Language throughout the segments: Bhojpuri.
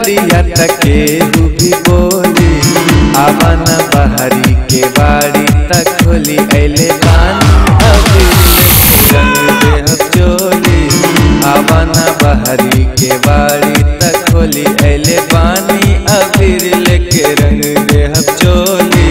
बतिया तके भी बोली आवन बहरी के बाड़ी तक खोली ऐले पानी अभी रंग देह चोली आवन बहरी के बाड़ी तक खोली ऐले पानी अबीर लेके रंग देह चोली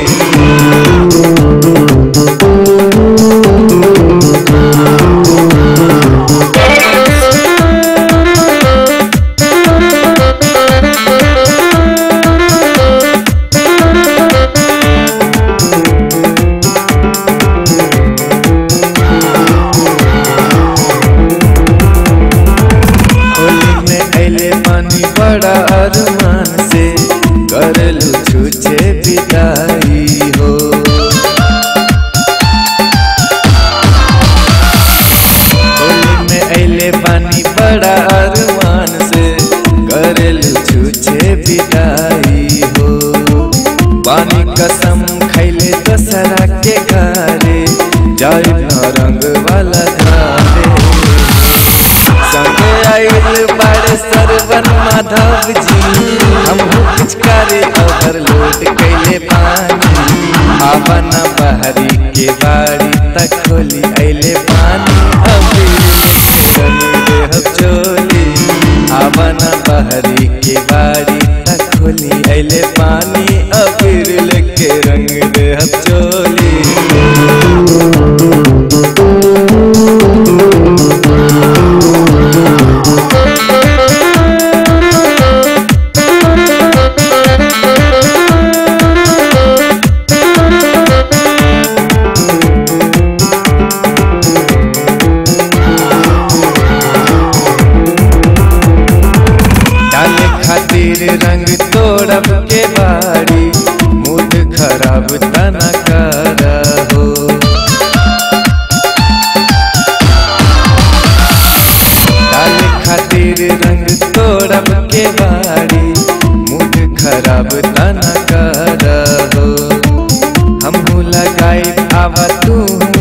होली में ऐले पानी बड़ा अरमान से करलू छूछे विदाई हो होली में ऐले पानी बड़ा अरमान से करलू छूछे विदाई हो पानी कसम खैले दशहरा के घरे जाय न रंग वाला धारे संगे आइल बाड़े सरवन माधव जी हम पिचकारी ओवरलोड कैले पानी आवन बहरी के बाड़ी तक खोली ऐले पानी अभी रंग देह चोली आवन बहरी के बाड़ी तक खोली ऐले पानी अबीर लेके रंग देह चोली डाले खातिर रंग तोड़ब के बाड़ी मूड खराब तना कर हो डाले खातिर रंग तोड़ब के बाड़ी मूड खराब तना कर हो हम लगाई आवा तू